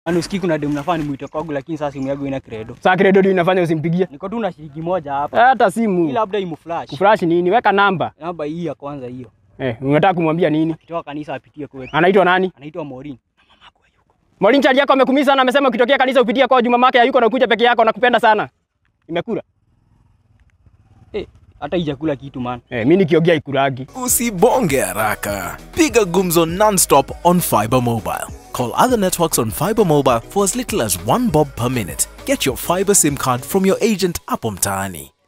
Yaani usikii kuna demu nafaa nimuite kwangu lakini sasa simu yangu ina credo. Saa credo ndio inafanya usimpigie. Niko tu na shilingi moja hapa. Hata Hii simu. labda imflash. Kuflash nini? Weka namba. Namba hii ya kwanza hiyo. Eh, unataka kumwambia nini? Akitoka kanisa apitie kwetu. Anaitwa nani? Anaitwa Maureen. Na mamako hayuko. Morin chali yako amekumisa sana, amesema ukitokea kanisa upitie kwa juma mama hayuko na ukuja peke yako nakupenda sana. Imekula. Eh, hata ijakula kitu man. Eh, mimi nikiongea ikuragi. Usibonge haraka. Piga gumzo non-stop on Fiber Mobile. Call other networks on Fiber Mobile for as little as 1 bob per minute. Get your fiber SIM card from your agent hapo mtaani.